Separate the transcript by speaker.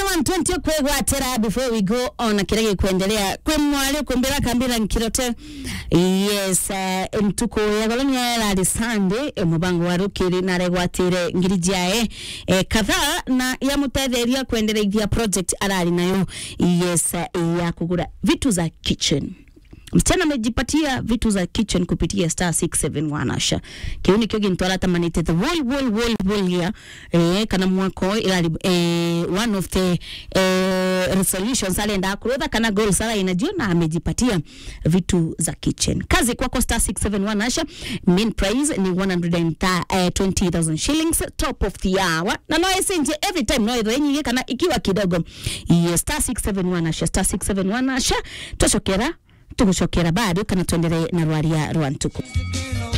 Speaker 1: 120 kwegwatira before we go on kirege kuendelea kwe mwali kumbira kambira nkirote yes uh, mtuko ya golonia la de sande e mubango wa rukiri na regwatire ngiri jae e, kadhaa na ya mutetheria kuendelea project arari nayo yes uh, ya kugura vitu za kitchen msichana amejipatia vitu za kitchen kupitia star 671 asha kiuni kio gintwara tamanite the wall wall wall wall ya eh, kana mwako ilali eh, one of the eh, resolutions alenda kurutha kana goals ala inajua na amejipatia vitu za kitchen kazi kwako star 671 asha main prize ni 120,000 shillings top of the hour na no esenje every time no yenye kana ikiwa kidogo yes star 671 asha star 671 asha twacokera tugucokera bado kana tuendelee na rwaria rwa ntuku